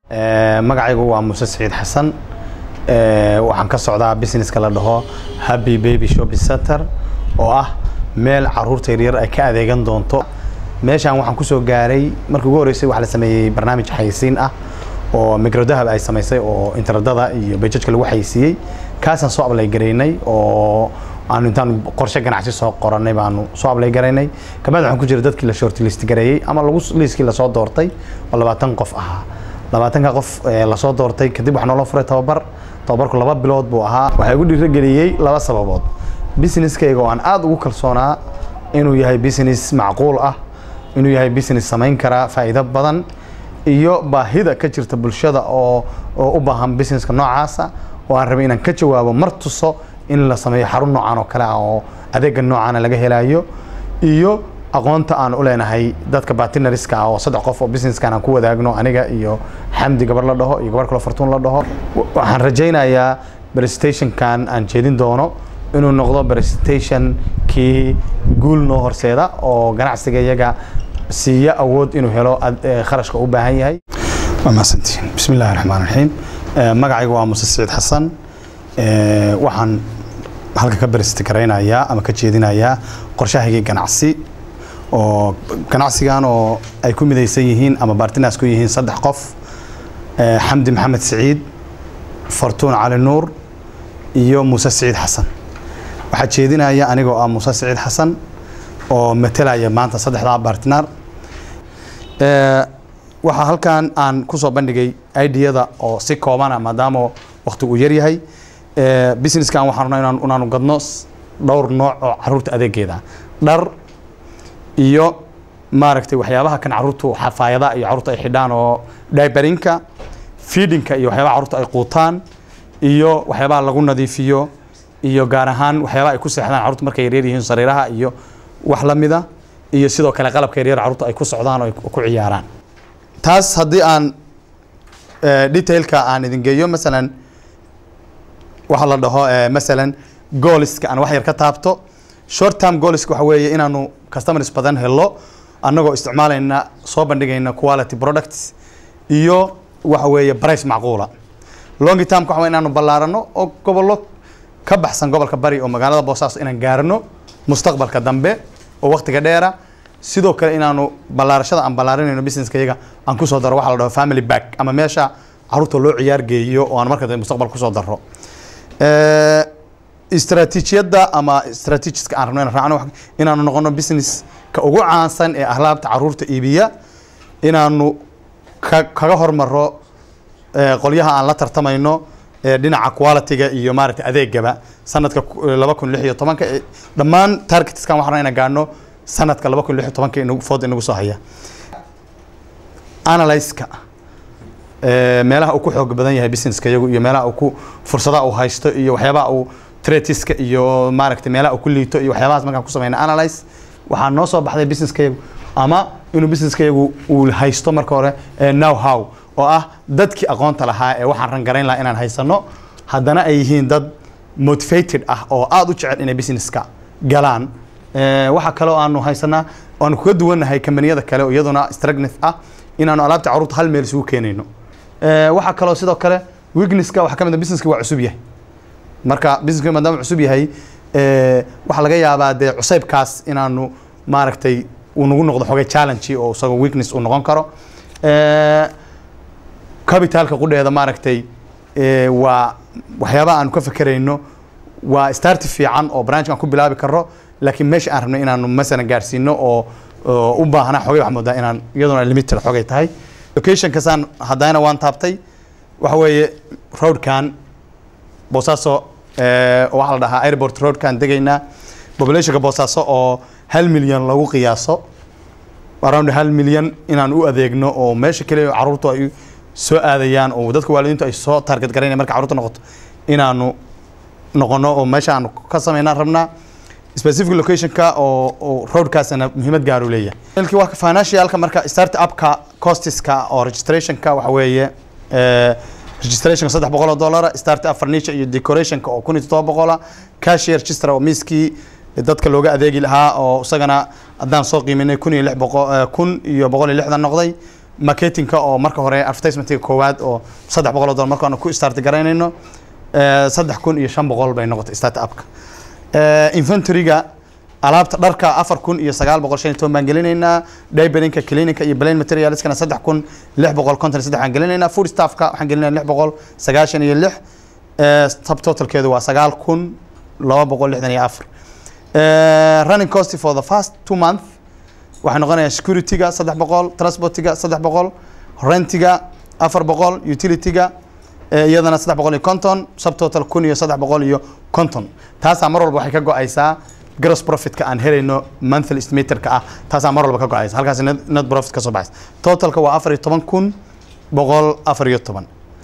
magacaygu waa muuse saciid xasan waxaan ka socdaa businesska la dhaho happy baby shopping center oo ah meel caruurta yaryar ay ka adeegan doonto meeshaan waxaan kusoo gaaray markii ugu horreysay waxaa la sameeyey barnaamij xayisiin ah oo microdahab ay samaysay oo internetada iyo bejajka lagu xayisiiyey kaasaan soo ablay garaynay oo aanu intaan qorshe ganacsi soo qoranay baanu soo ablay garaynay kabacdi waxaan ku jira dadkii la short list gareeyey ama lagu liiskii lasoo doortay oo labaatan qof ahaa labaatanka qof lasoo doortay kadib waxaa noola furay tababar tababarku laba bilood buu ahaa waxaa igu dhiirageliyey laba sababood businesskayga oo aan aada ugu kalsoonaa inuu yahay business macquul ah inuu yahay business samayn karaa faa'iido badan iyo baahida ka jirta bulshada oo oo u baahan businesska noocaasa oo aan rabay inaan ka jawaabo mar tuso in la sameeyo xarun noocan oo kale ah oo adeega noocaana laga helayo iyo aqoonta aan u leenahay dadka bartinariska ah oo saddex qof oo businesskan aan ku wadaagno aniga iyo xamdi gabar la dhaho iyo gabar kaloo fartuun la dhaho waxaan rajaynayaa presentationkan aan jeedin doono inuu noqdo presentation kii guul noo horseeda oo ganacsiga iyaga siiya awood inuu helo kharashka u baahan yahay waa mahadsantihiin bismi illahi raxmaan raxiim magacaygu waa muuse saciid xasan waxaan halka ka beresiti garaynayaa ama ka jeedinayaa qorshahaygii ganacsi oo ganacsigan oo ay ku midaysan yihiin ama bartinaas ku yihiin saddex qof xamdi maxamed siciid fartuun cali nuur iyo muuse siciid xasan waxaa jeedinaya anigoo ah muuse siciid xasan oo matelaya maanta saddexdaa bartinaar waxaa halkan aan kusoo bandhigay ideyada oo si koobana maadaama wakti uu yaryahay businesskan waxaan rabnaa inaanu gadno dhowr nooc oo caruurta adeegeeda dhar iyo maaragtay waxyaabaha kan caruurtu xafaayada iyo caruurta ay xidhaan oo dibarinka feedinka iyo waxyaabaha caruurta ay quutaan iyo waxyaabaha lagu nadiifiyo iyo gaar ahaan waxyaabaha ay ku seexdaan caruurta markay yaryar yihiin sariiraha iyo wax la mida iyo sidoo kale qalabka yaryar caruurta ay ku socdaan oo ay ku ciyaaraan taas haddii aan detailka aan idin geeyo masalan waxaa la dhaho masalan gooliska aan wax yar ka taabto short term gooliska waxa weeye inaanu customers badan helo annagoo isticmaalayna soo bandhigayna quality products iyo waxa weeye price macquula long term waxa inaanu ballaarano oo gobollo ka baxsan gobolka bari oo magaalada boosaaso inaan gaarno mustaqbalka dambe oo waqtiga dheera sidoo kale inaanu ballaarashada aan ballaarinayno businesska iyaga aan kusoo daro waxa la dhaho family back ama meesha caruurta loo ciyaar geeyo oo aan marka dambe mustaqbal kusoo daro istaraatiijiyadda ama strategiska aan rabno inaan raacno inaanu noqono businesska ugu caansan ee ahlaabta caruurta iibiya inaanu ka kaga hormaro qolyaha aan la tartamayno dhinaca qualityga iyo maaragtay adeegaba sanadka laba kun lix iyo tobanka dhammaan targetskan waxaan rabnaa inaan gaadhno sanadka laba kun lix iyo tobanka inagu food inagu soo haya analyska meelaha uu ku xoog badan yahay businesska iyagu iyo meelaha uu ku fursadaha uu haysto iyo waxyaabaha uu tretiska iyo maaragtay meelaha uu ku liito iyo waxyaabahaas markaan ku samayna analyze waxaa noo soo baxday businesska iyagu ama inuu businesska iyagu uu haysto marka hore now how oo ah dadkii aqoonta lahaa ee waxaan rangarayn lahaa inaan haysano haddana ay yihiin dad motivated ah oo aada u jecel inay businesska galaan waxaa kaloo aanu haysanaa aanu kaga duwannahay kambaniyada kale oo iyaduna stragneth ah inaanu alaabta caruurta hal meel isugu keenayno waxaa kaloo sidoo kale weaknesska waxaa ka mid a businesska waa cusub yahay marka businesska maadaama cusub yahay waxaa laga yaabaa dee cusaybkaas inaanu maaragtay uu nagu noqdo xogay challenge oo isagoo weakness uu noqon karo capitalka qudheeda maaragtay waa waxyaabaha aanu ka fekerayno waa starti fiican oo branchkan ku bilaabi karno laakiin meesha aan rabno inaanu masalan gaarsiino oo u baahna xogay wax moodaa inaan iyaduna limited xogay tahay locationkasaan haddana waan taabtay waxa weeye roadkan boosaaso waxaa la dhahaa airport roadkan degaynaa populationka boosaaso oo hal milyan lagu qiyaaso around hal milyan inaan u adeegno oo meesha kale caruurtu ay soo aadayaan oo dadka waalidiintu ay soo target garaynaya marka caruurta noqoto inaanu noqono oo meesha aanu ka samaynaan rabnaa specific locationka oo oo roadkaasna muhiimad gaar u leeyahay ilki waa financialka marka start upka costiska oo registrationka waxa weeye registrationka saddex boqol oo dollara start up furniture iyo decorationka oo kun iyo toddoba boqola cashier register oo miiskii dadka looga adeegi lahaa oo isagana haddaan soo qiiminay kun iyo lix boqo kun iyo boqol iyo lixdan noqday marketingka oo marka hore advertisementiga koowaad oo saddex boqol oo dollar markaan ku start garaynayno eh, saddex kun iyo shan boqol bay noqotay start upka Eh, inventoryga alaabta dharka afar kun iyo sagaal boqol shan iyo toban baan gelinaynaa daybarinka clinica iyo plain materialskana saddex kun lix boqol konton iyo saddex baan gelinaynaa food staffka waxaan gelinaynaa lix boqol sagaashan iyo lix Eh, subtotalkeedu waa sagaal kun laba boqol lixdan iyo afar Eh, running cost for the first two month waxay noqonayaa securityga saddex boqol transportiga saddex boqol rentiga afar boqol utilityga eh, iyadana saddex boqol iyo konton subtotal kun iyo saddex boqol iyo konton taasaa mar walba waxay ka go-aysaa gross profitka aan helayno monthly estimatorka ah taasaa mar walba ka go-aysa halkaas net, net profit ka soo baxaysa totalka waa afar iyo toban kun boqol afar iyo toban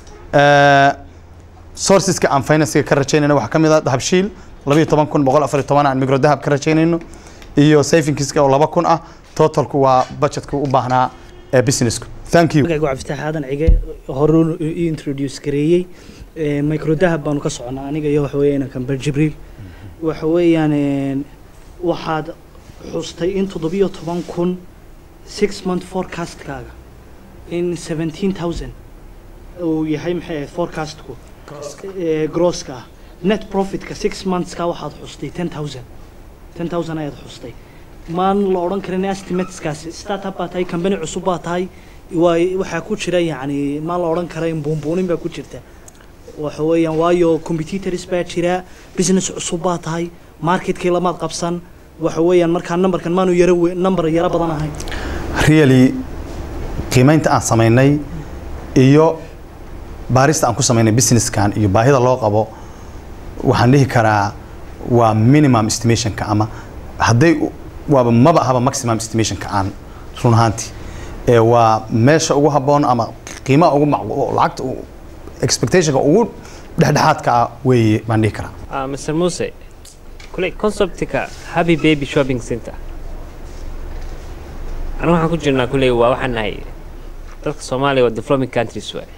Eh, sourceska aan financega ka rajaynayno waxaa ka mid ah dahabshiil laba iyo toban kun boqol afar iyo toban aan micro dahab ka rajaynayno iyo savingska oo laba kun ah totalku waa budgetka u baahnaa ee businessku thank you magacaygu cabdifatax aadan cige hore i introduce gareeyey Eh, micro dahab baanu ka soconaa aniga iyo waxa weeyaan kamber jibriil waxa weeyaan een, waxaad xustay in toddobiyo toban kun six month forecastkaaga in seventeen thousand uu yahay maxay ahayd forecastku Eh, grosska ah net profitka six monthska waxaad xustay ten thousand ten thousand ayaad xustay maan la odhan karin estimateskaasi startup baa tahay company cusub baa tahay waa waxaa ku jira yacni maan la odhan karayn buunbuunin baa ku jirta waxa weeyaan waayo competitors baa jira business cusub baa tahay marketkii lamaad qabsan waxa weeyaan markaa numberkan maanu yaro we- number yaro badan ahayn really qiimeynta aan samaynay iyo baarista aan ku samaynay businesskan iyo baahida loo qabo waxaan dhihi karaa waa minimum estimationka ama hadday u- waaba maba ahaba maximum estimationka aan run ahaantii ee waa meesha ugu habboon ama qiimaha ugu macqu- lacagta u- expectationka ugu dhexdhexaadka ah weeye baan dhihi karaa Ah, Mr. Muse, kule conceptka Happy Baby Shopping Center. Aniga waxaan ku jirnaa kule waa waxaan nahay dadka Soomaaliya waa developing countries waay.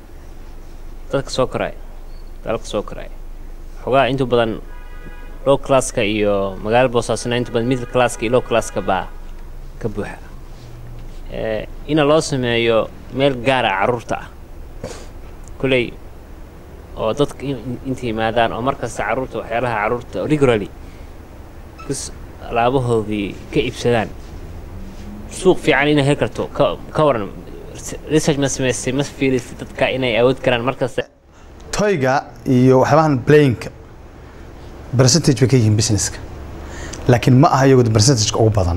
Dadka soo koraya, dalka soo koraya. Xogaa inta badan low classka iyo magaalo boosaasna inta badan middle classka iyo low classka baa ka buuxa. Eh, ina loo sameeyo meel gaar ah carruurta ah. Kuley oo dadka in- inta yimaadaan oo markasta carruurta waxyaalaha carruurta regularly kus alaabahoodii ka iibsadaan suuq fiican inay heli karto ka ka waran research ma samaysay ma fiilisay dadka inay awood karaan markasta toyga iyo waxyaabahan playingka percentage bay ka yihiin businesska laakiin ma aha iyagu percentageka ugu badan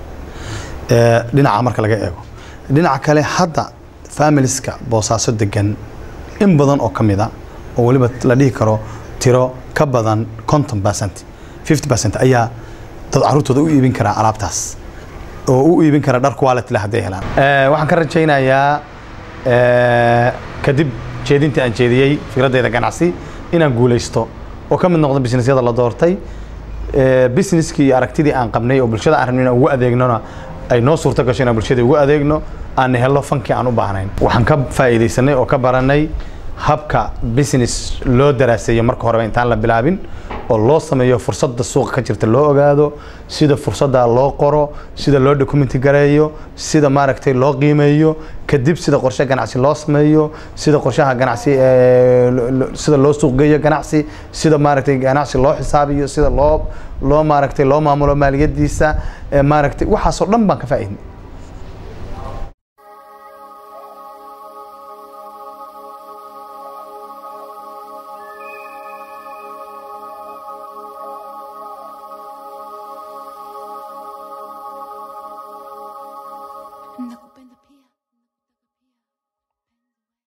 ee, dhinaca marka laga eego dhinaca kale hadda familieska boosaaso degan in badan oo ka mida oo weliba la dhihi karo tiro ka badan conton percent fifty percent ayaa dad carruurtooda u iibin karaa alaabtaas oo u iibin kara dhar quality leh hadday helaan Eh, waxaan ka rajaynayaa eh, kadib jeedintii aan jeediyey fikraddeeda ganacsi inaan guulaysto oo ka mid noqdo businessyada la doortay Eh, businesskii iyo aragtidii aan qabnay oo bulshada aan rabnay inaan ugu adeegnona ay noo suurto gasho inaan bulshada ugu adeegno aan helno fankii aan u baahnayn waxaan ka faa'iidaysanay oo ka baranay habka business loo daraaseeyo marka horeba intaan la bilaabin oo loo sameeyo fursadda suuqa ka jirta loo ogaado sida fursadda loo qoro sida loo documenti gareeyo sida maaragtay loo qiimeeyo kadib sida qorshe ganacsi loo sameeyo sida qorshaha ganacsi ee, lo- lo- sida loo suuq geeyo ganacsi sida maaragtay ganacsi loo xisaabiyo sida loo loo maaragtay loo maamulo maaliyadiisa ee, maaragtay waxaasoo dhan baan ka faa'iidnay No.